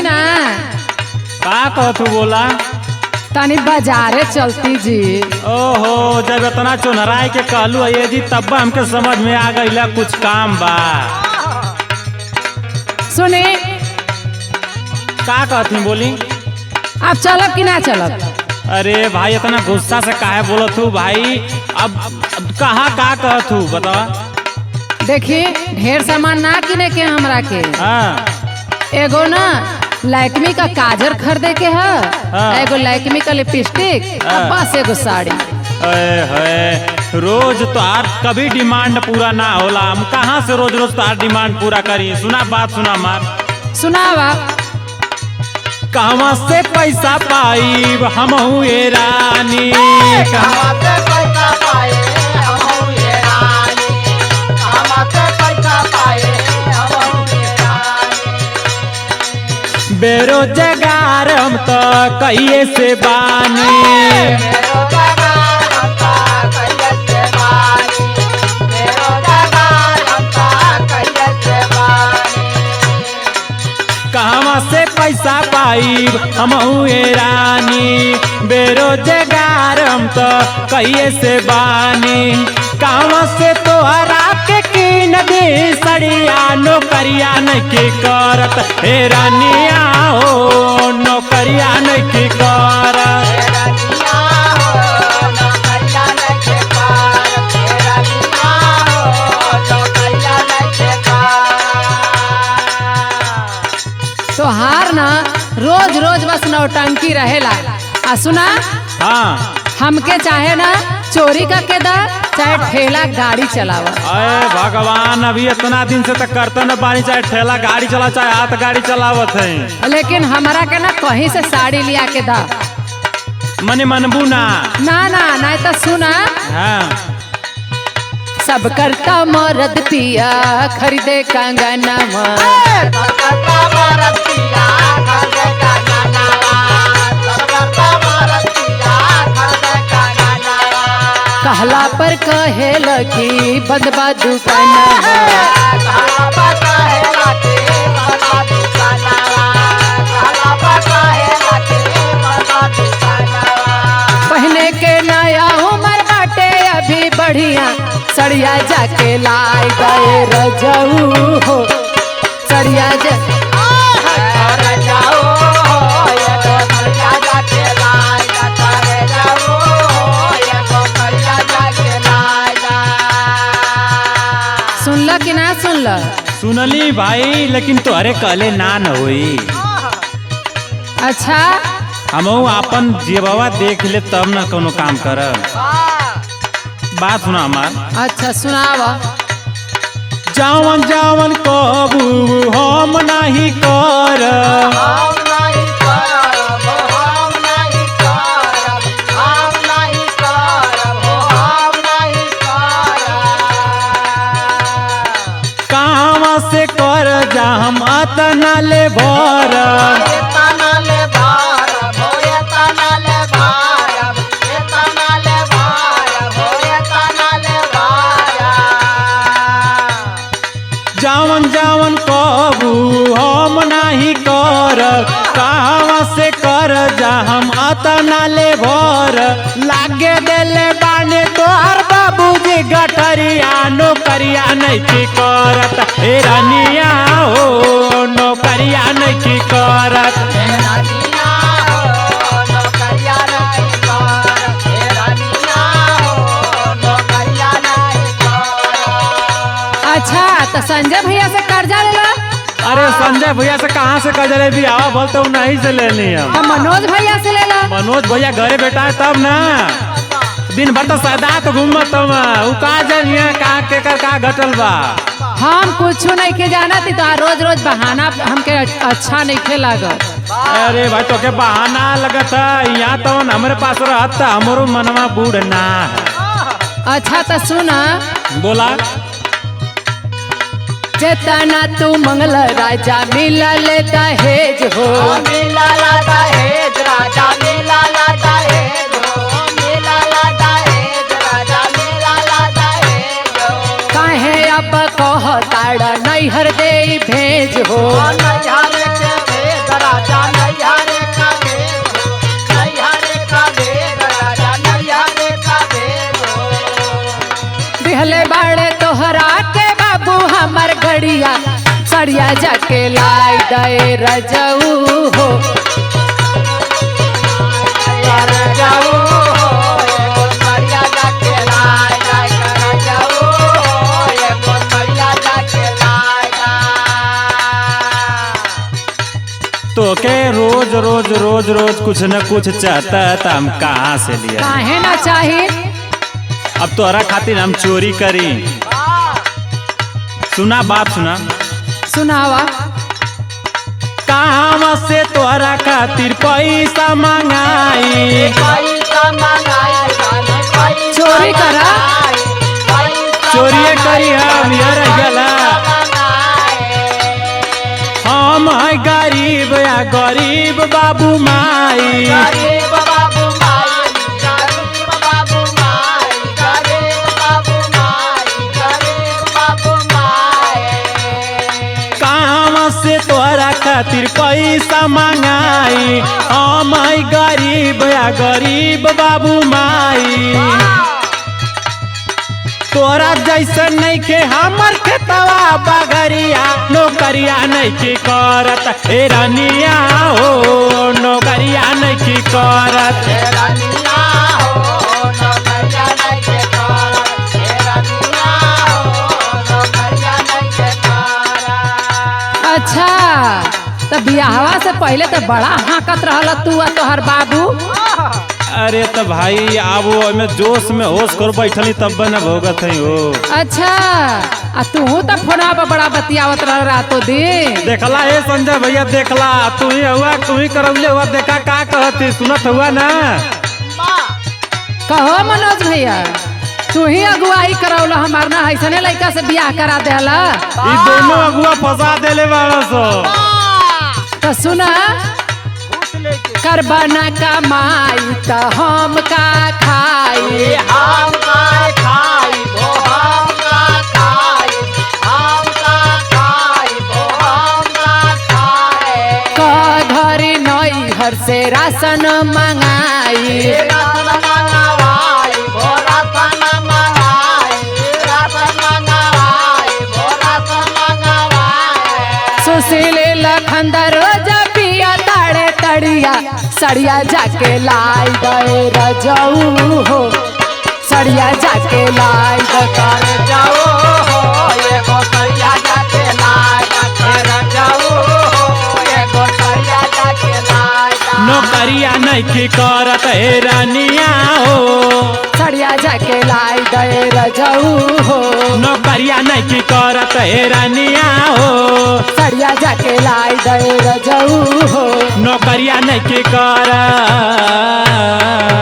ना का कहतू बोला तनी बाजारे चलती जी ओहो जब इतना चुनराय के कहलू ये जी तब हमके समझ में आ गईला कुछ काम बा सुने का कहती बोली आप चलब कि ना चलब अरे भाई इतना गुस्सा से काहे बोलत हूँ भाई अब, अब कहाँ का कहत हूँ बतावा देखिए ढेर सामान ना किने के हमरा के हाँ एगो ना लैक्मी का काजर खरीदे के है हाँ। एगो लैक्मी का लिपस्टिक हाँ। और बस एगो साड़ी अरे है रोज तो आर कभी डिमांड पूरा ना होला हम कहाँ से रोज रोज तो आर डिमांड पूरा करी सुना बात सुना मार सुनावा कहवा से पैसा पाई हम ये रानी कहवा- बेरोजगार हम तो कहिए से बानी कहवा से पैसा पाई हम ये रानी बेरोजगार हम तो कहिए से बानी कहवा से तोहरा के कीन दे सड़िया नौकरिया नहीं करत हे रानिया हो नौकरिया नहीं करत तोहार ना रोज रोज बस नौटंकी रहेला आ सुना हाँ हमके चाहे ना चोरी का केदा चाहे ठेला गाड़ी चलावा अरे भगवान अभी इतना दिन से तक करते न बानी चाहे ठेला गाड़ी चला चाहे हाथ गाड़ी चलावत है लेकिन हमरा के ना कहीं से साड़ी लिया के दा मने मनबू ना ना ना ना तो सुना हाँ सब करता मरद पिया खरीदे कंगनवा कहला पर कहे लगी बंदबा दुकानवा पहने के नया उमर बाटे अभी बढ़िया सड़िया जाके लाई गए रजऊ हो सड़िया जा सुनला कि ना सुनला सुनली भाई लेकिन तोहरे कहले ना न होई अच्छा हमहू अपन जेबवा देख ले तब न कोनो काम करब बात सुना हमार अच्छा सुनावा जावन जावन कबू हम नहीं कर कहवा से कर जा हम अतना ले भर जावन जावन कबू हम नहीं कर कहवा से कर जा हम अतना ले भर लागे देले बाने तोहर बाबूजी गठरिया नौकरिया नहीं की करत हे रानिया हो नौकरिया नहीं की करत अच्छा तो संजय भैया से कर्जा लेला अरे संजय भैया से कहाँ से कजरे भी आवा बोलते हूँ नहीं से लेनी हम तो मनोज भैया से लेला मनोज भैया घरे बैठा है तब ना दिन भर तो सदा तो घूमत हम उ का जानिए का के कर का घटल बा हम कुछ नहीं के जाना थी तो रोज रोज बहाना हमके अच्छा नहीं खे लागत अरे भाई तो के बहाना लगत है यहाँ तो हमारे पास रहत त हमरो मनवा बूढ़ ना है अच्छा तो सुना बोला जेतना तू मंगल राजा मिलल दहेज हो काहे अब कह ताड़ा नैहर दे भेज हो सड़िया जाके लाई दे रजऊ हो तो के रोज रोज रोज रोज कुछ न कुछ चाहता है तो हम कहाँ से लिया काहे ना चाही अब तोहरा खातिर हम चोरी करी सुना बात सुना सुनावा कहाँ से तोहरा खातिर पैसा मंगाई चोरी करा चोरिए करी हम यार गला हम है गरीब या गरीब बाबू माई कहाँ से तोहरा खातिर पैसा मंगाई हम है गरीब या गरीब बाबू माई तोरा जैसन नहीं के हमर खेतवा बगरिया नौकरिया नहीं की करत ए रनिया हो नौकरिया नहीं की करत अच्छा तो बियाहवा से पहले तो बड़ा हाकत रहल तू आ तोहर बाबू अरे तो भाई अब वो में जोश में होश कर बैठली तब न भोगत है हो अच्छा आ तू तो फोनवा पर बड़ा बतियावत रह रातो दिन देखला हे संजय भैया देखला तू ही हुआ तू ही करौले हुआ देखा का कहती सुनत हुआ ना कहो मनोज भैया तू ही अगुवाई करौला हमार ना ऐसने लड़का से बियाह करा देला ई दोनों अगुआ फंसा देले बाड़ा सो तो सुना करबा ना कमाई तो हम का खाई क घरी नई हर से राशन मंगाई सुशील लखंदर पिया ताड़े तड़िया सड़िया जाके लाई गए रजऊ हो सड़िया जाके लाई गए नौकरिया नहीं की करत हे रानिया हो सड़िया जाके लाई गए रजऊ हो नौकरिया नहीं की करत हे रानिया हो सड़िया जाके लाई गए रजऊ हो नौकरिया नहीं की कर